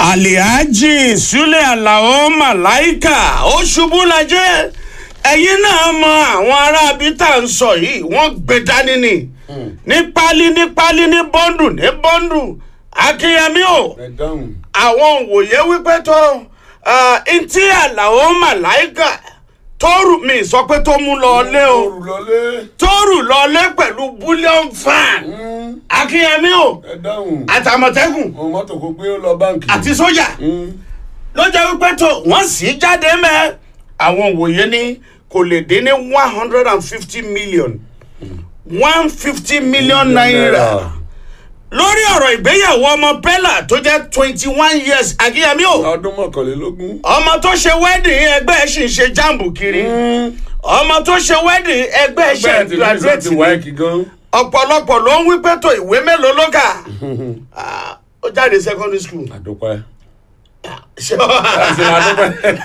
alihaji sule alao malaika ó ṣubú lajẹ ẹ̀yin náà mọ àwọn ará abita ń sọ yìí wọ́n gbé dání ni ní pálí ní pálí ní bọ́ndù ní bọ́ndù akínyẹmí o ẹ dáhùn. àwọn òwòye wípé tó ntí alao malaika tóòrù mi sọ pé tó mú lọ lé o Òrù lọlé. tóòrù lọ lé pẹ̀lú bullion fan Mm, akínyẹmí o ẹ dáhùn. àtàmọ̀tẹ́kùn Mo mọ́tò kó gbé ó lọ báǹkì. àti sójà Mm, ló jẹ́ wípé tó wọ́n sì jáde mẹ́ àwọn òwòye ní kò lè dín ní one hundred and fifty million one fifty million naira lórí ọ̀rọ̀ ìgbéyàwó ọmọ bella tó jẹ́ twenty one years akínyẹmí o Ọdún mọ́kànlélógún. ọmọ tó ṣe wedding ẹgbẹ́ ẹ̀ sì ń ṣe jáàmù kiri Mm, ọmọ tó ṣe wedding ẹgbẹ́ ẹ̀ ṣe Bẹ́ẹ̀ ti rí graduate ti ni wáìkì gan. ọ̀pọ̀lọpọ̀ ló ń wí pé tó ìwé mélòó ló kà Ah, ó jáde secondary school Àdúpẹ́. ṣé Àti àdúpẹ́.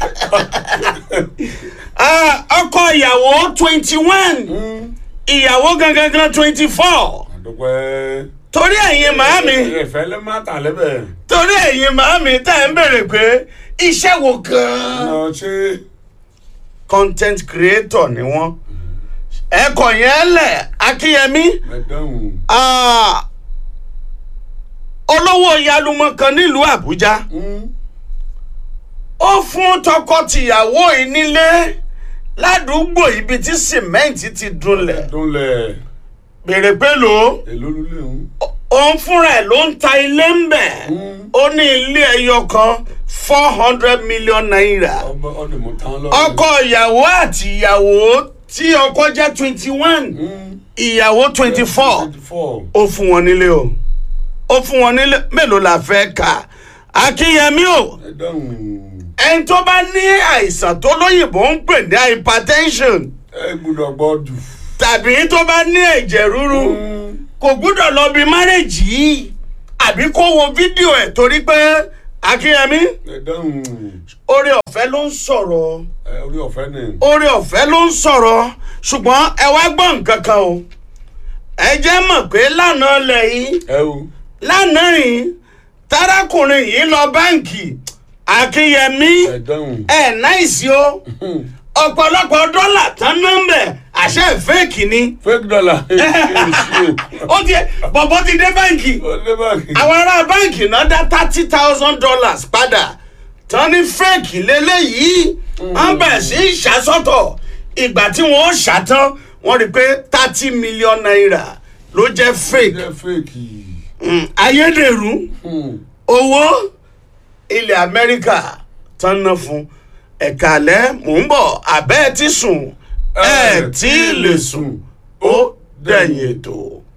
Ah, ọkọ ìyàwó twenty one Mm, ìyàwó gangan gan twenty four Àdúpẹ́. torí ẹ̀yin màámi Ìfẹ́ ló má tà lẹ́bẹ̀. torí ẹ̀yin màámi tá ẹ̀ ń bèrè pé iṣẹ́ wo gan-an Ọ̀nà ṣé content creator ni wọ́n ẹ̀kọ́ yẹn lẹ̀ akínyẹmí ẹ dáhùn. ah, olówó yalumọ kan nílùú àbújá Mm, ó fún tọkọ-tìyàwó yìí nílé ládùúgbò ibi tí sìmẹ́ǹtì ti dunlẹ̀ Dúnlẹ̀. bèrè pé lò ó Èló lulẹ̀ ń. òun fúnra ẹ̀ ló ń ta ilé ń bẹ̀ Mm. ó ní ilé ẹyọ kan four hundred million naira Ọba ọdún mo tán lọ. ọkọ ìyàwó àti ìyàwó tí ọkọ jẹ́ twenty one Mm, ìyàwó twenty four twenty four. ó fún wọn nílé o ó fún wọn nílé mélòó la fẹ́ kà akínyẹmí o Ẹ dáhùn. ẹni tó bá ní àìsàn tó lóyìnbó ń pè ní hypertension Ẹ gbúdọ̀ gbọ́ jù. tàbí tó bá ní ẹ̀jẹ̀ ríru Mm, kò gbúdọ̀ lọ bí márèjì yìí àbí kó wo fídíò ẹ̀ torí pé akínyẹmí Ẹ dáhùn. oore ọ̀fẹ́ ló ń sọ̀rọ̀ Ẹ orí ọ̀fẹ́ ni. oore ọ̀fẹ́ ló ń sọ̀rọ̀ ṣùgbọ́n ẹ wá gbọ́ nǹkan kan o ẹ jẹ́ mọ̀ pé lánàá lẹ̀ yìí Ẹ o. lánàá yìí tarakùnrin yìí lọ báǹkì akínyẹmí Ẹ dáhùn. ẹ̀ náìsí o Mm, ọ̀pọ̀lọpọ̀ dọ́là tán nọ́mbẹ̀ àṣẹ fẹ́ẹ̀kì ni Fake dollar. Èsì o. ó ti bọ̀bọ̀ ti dé báǹkì Ó lé báyìí. àwọn ará báǹkì náà dá thirty thousand dollars padà tán ní fẹ́ẹ̀kì lélẹ́yìí wọ́n bẹ̀rẹ̀ sí í ṣàsọ́tọ̀ ìgbà tí wọ́n ṣàtán wọ́n rí i pé thirty million naira ló jẹ́ fake Jẹ́ fake. Mm, ayédèrú Mm, owó ilẹ̀ amẹ́ríkà tán ná fún ẹ̀ka alẹ́ mò ń bọ̀ abẹ́ ẹ̀ ti sùn ẹ̀ tí ì lè sùn ó dẹ̀yìn ètò.